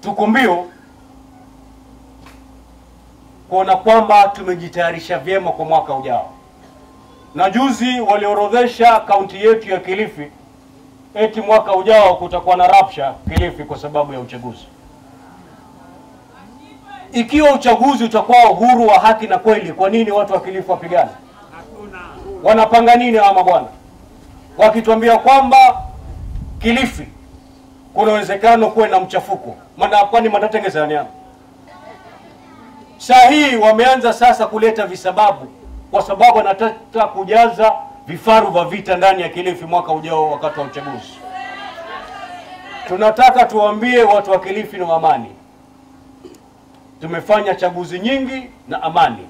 tuko mbio kuona kwamba tumejitayarisha vyema kwa mwaka ujao. Na juzi waliorodhesha kaunti yetu ya Kilifi eti mwaka ujao kutakuwa na rapsha Kilifi kwa sababu ya uchaguzi. Ikiwa uchaguzi utakuwa uhuru wa haki na kweli, kwa nini watu wa Kilifi wapigane? Wanapanga nini hawa mabwana, wakituambia kwamba Kilifi kuna uwezekano kuwe na mchafuko? Maana kwani matatengezeaniana Saa hii wameanza sasa kuleta visababu, kwa sababu wanataka kujaza vifaru vya vita ndani ya Kilifi mwaka ujao wakati wa uchaguzi. Tunataka tuwaambie watu wa Kilifi na amani, tumefanya chaguzi nyingi na amani,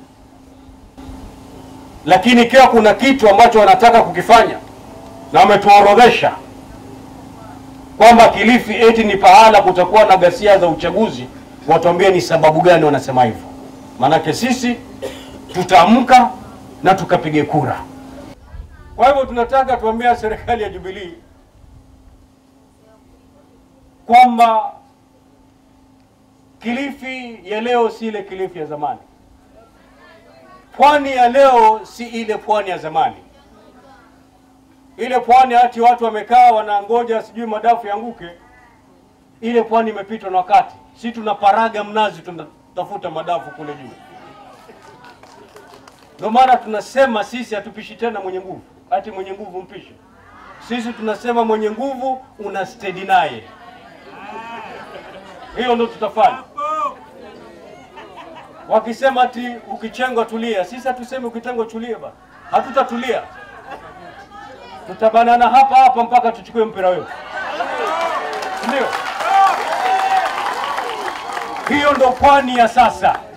lakini ikiwa kuna kitu ambacho wanataka kukifanya na wametuorodhesha kwamba Kilifi eti ni pahala kutakuwa na ghasia za uchaguzi, watuambie ni sababu gani wanasema hivyo. Maanake sisi tutaamka na tukapige kura. Kwa hivyo tunataka tuambia serikali ya Jubilee kwamba Kilifi ya leo si ile Kilifi ya zamani. Pwani ya leo si ile pwani ya zamani. Ile pwani hati watu wamekaa wanangoja sijui madafu yanguke, ile pwani imepitwa na wakati. Si tunaparaga mnazi, tunatafuta madafu kule juu. Ndio maana tunasema sisi hatupishi tena mwenye nguvu, hati mwenye nguvu mpishe. Sisi tunasema mwenye nguvu una stedi naye, hiyo ndio tutafanya. Wakisema ati ukichengwa tulia, sisi hatusemi ukitengwa tulie bana, hatutatulia. Tutabanana hapa hapa mpaka tuchukue mpira wetu, ndio hiyo ndo pwani ya sasa.